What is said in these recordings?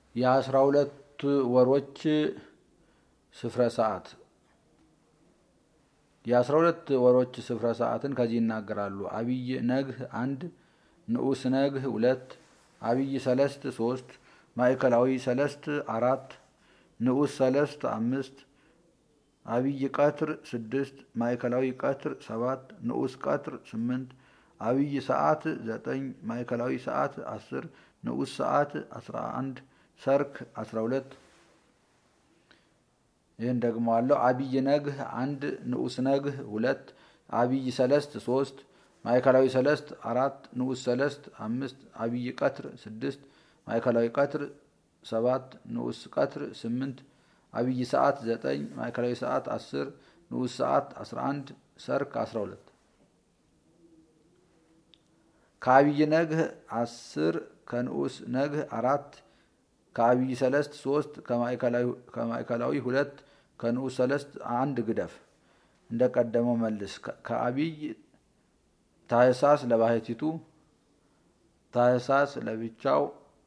የአስራ ሁለት ወሮች ስፍረ ሰዓት የአስራ ሁለት ወሮች ስፍረ ሰዓትን ከዚህ ይናገራሉ። አብይ ነግህ አንድ፣ ንዑስ ነግህ ሁለት፣ አብይ ሰለስት ሶስት፣ ማዕከላዊ ሰለስት አራት፣ ንዑስ ሰለስት አምስት፣ አብይ ቀትር ስድስት፣ ማዕከላዊ ቀትር ሰባት፣ ንዑስ ቀትር ስምንት፣ አብይ ሰዓት ዘጠኝ፣ ማዕከላዊ ሰዓት አስር፣ ንዑስ ሰዓት አስራ አንድ፣ ሰርክ አስራ ሁለት ይህን ደግሞ አለው። አብይ ነግህ አንድ ንዑስ ነግህ ሁለት አብይ ሰለስት ሶስት ማዕከላዊ ሰለስት አራት ንዑስ ሰለስት አምስት አብይ ቀትር ስድስት ማዕከላዊ ቀትር ሰባት ንዑስ ቀትር ስምንት አብይ ሰዓት ዘጠኝ ማዕከላዊ ሰዓት አስር ንዑስ ሰዓት አስራ አንድ ሰርክ አስራ ሁለት ከአብይ ነግህ አስር ከንዑስ ነግህ አራት ከአብይ ሰለስት ሶስት ከማዕከላዊ ሁለት ከንዑስ ሰለስት አንድ ግደፍ እንደቀደመው መልስ። ከአብይ ታህሳስ ለባህቲቱ ታህሳስ ለብቻው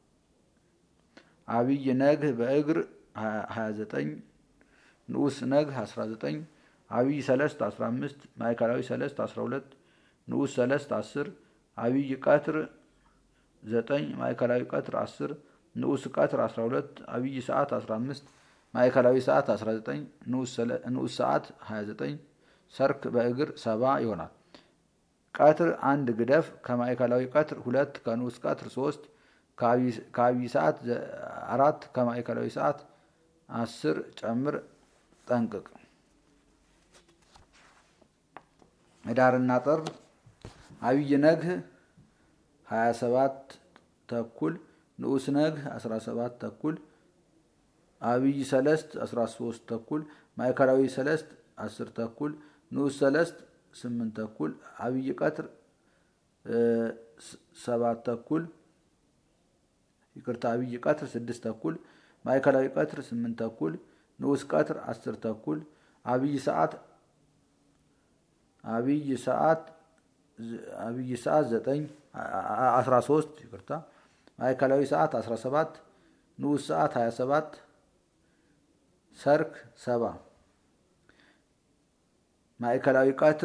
አብይ ነግህ በእግር 29 ንዑስ ነግህ 19 አብይ ሰለስት 15 ማዕከላዊ ሰለስት 12 ንዑስ ሰለስት 10 አብይ ቀትር 9 ማዕከላዊ ቀትር 10 ንዑስ ቀትር 12 አብይ ሰዓት 15 ማዕከላዊ ሰዓት 19 ንዑስ ሰዓት 29 ሰርክ በእግር 70 ይሆናል። ቀትር አንድ ግደፍ ከማዕከላዊ ቀትር ሁለት ከንዑስ ቀትር 3 ከአብይ ሰዓት አራት ከማዕከላዊ ሰዓት 10 ጨምር ጠንቅቅ። ህዳርና ጥር አብይ ነግህ 27 ተኩል ንዑስ ነግህ 17 ተኩል አብይ ሰለስት 13 ተኩል ማዕከላዊ ሰለስት 10 ተኩል ንዑስ ሰለስት 8 ተኩል አብይ ቀትር 7 ተኩል ይቅርታ አብይ ቀትር 6 ተኩል ማዕከላዊ ቀትር 8 ተኩል ንዑስ ቀትር 10 ተኩል አብይ ሰዓት አብይ ሰዓት አብይ ሰዓት 9 13 ይቅርታ ማዕከላዊ ሰዓት 17 ንዑስ ሰዓት 27 ሰርክ 70 ማዕከላዊ ቀትር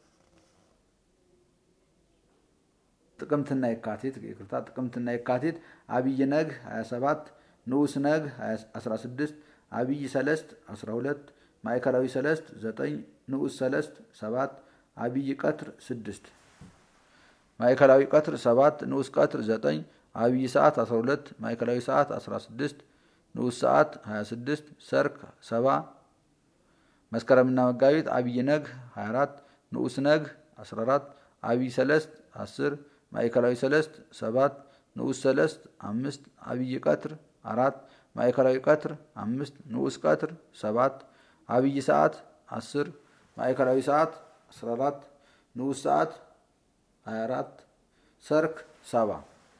ጥቅምትና የካቲት ይቅርታ ጥቅምትና የካቲት አብይ ነግህ 27 ንዑስ ነግህ 16 አብይ ሰለስት 12 ማዕከላዊ ሰለስት 9 ንዑስ ሰለስት 7 አብይ ቀትር 6 ማዕከላዊ ቀትር 7 ንዑስ ቀትር 9 አብይ ሰዓት 12 ማዕከላዊ ሰዓት 16 ንዑስ ሰዓት 26 ሰርክ 70 መስከረምና መጋቢት አብይ ነግህ 24 ንዑስ ነግህ 14 አብይ ሰለስት 10 ማዕከላዊ ሰለስት 7 ንዑስ ሰለስት 5 አብይ ቀትር 4 ማዕከላዊ ቀትር 5 ንዑስ ቀትር 7 አብይ ሰዓት 10 ማዕከላዊ ሰዓት 14 ንዑስ ሰዓት 24 ሰርክ 70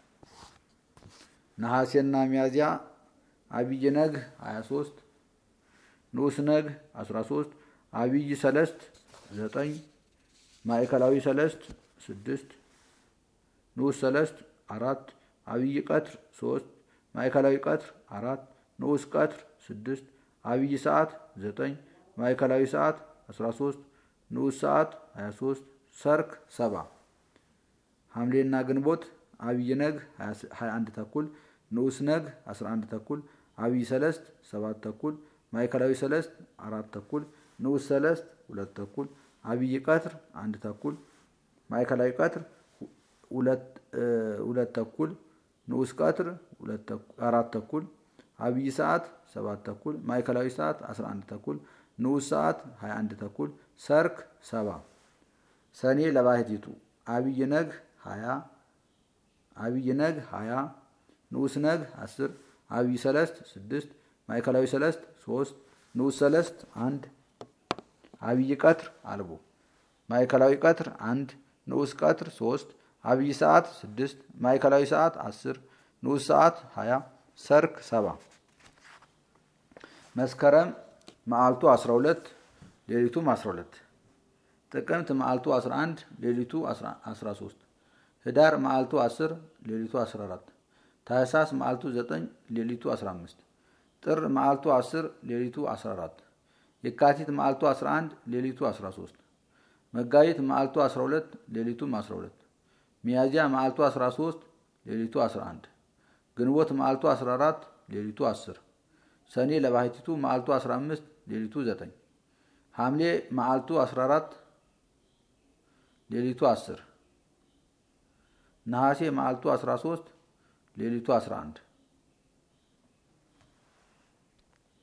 ነሐሴና ሚያዝያ አብይ ነግህ 23 ንዑስ ነግህ 13 አብይ ሰለስት 9 ማዕከላዊ ሰለስት 6 ንዑስ ሰለስት 4 አብይ ቀትር 3 ማዕከላዊ ቀትር 4 ንዑስ ቀትር 6 አብይ ሰዓት 9 ማዕከላዊ ሰዓት 13 ንዑስ ሰዓት 23 ሰርክ 70 ሐምሌና ግንቦት አብይ ነግህ 21 ተኩል ንዑስ ነግህ 11 ተኩል አብይ ሰለስት 7 ተኩል ማዕከላዊ ሰለስት 4 ተኩል ንዑስ ሰለስት 2 ተኩል አብይ ቀትር 1 ተኩል ማዕከላዊ ቀትር 2 ተኩል ንዑስ ቀትር 4 ተኩል አብይ ሰዓት 7 ተኩል ማዕከላዊ ሰዓት 11 ተኩል ንዑስ ሰዓት 21 ተኩል ሰርክ 70 ሰኔ ለባህቲቱ አብይ ነግህ 20 አብይ ነግህ 20 ንዑስ ነግህ 10 አብይ ሰለስት 6 ማዕከላዊ ሰለስት 3 ንዑስ ሰለስት 1 አብይ ቀትር አልቦ ማዕከላዊ ቀትር 1 ንዑስ ቀትር 3 አብይ ሰዓት 6 ማዕከላዊ ሰዓት 10 ንዑስ ሰዓት 20 ሰርክ 70 መስከረም መዓልቱ 12 ሌሊቱም 12 ጥቅምት መዓልቱ 11 ሌሊቱ 13 ህዳር መዓልቱ 10 ሌሊቱ 14 ታህሳስ መዓልቱ 9 ሌሊቱ 15 ጥር መዓልቱ 10 ሌሊቱ 14 የካቲት መዓልቱ 11 ሌሊቱ 13 መጋቢት መዓልቱ 12 ሌሊቱም 12 ሚያዚያ መዓልቱ 13 ሌሊቱ 11 ግንቦት መዓልቱ 14 ሌሊቱ 10 ሰኔ ለባህቲቱ መዓልቱ 15 ሌሊቱ 9 ሐምሌ መዓልቱ 14 ሌሊቱ 10 ነሐሴ መዓልቱ 13 ሌሊቱ 11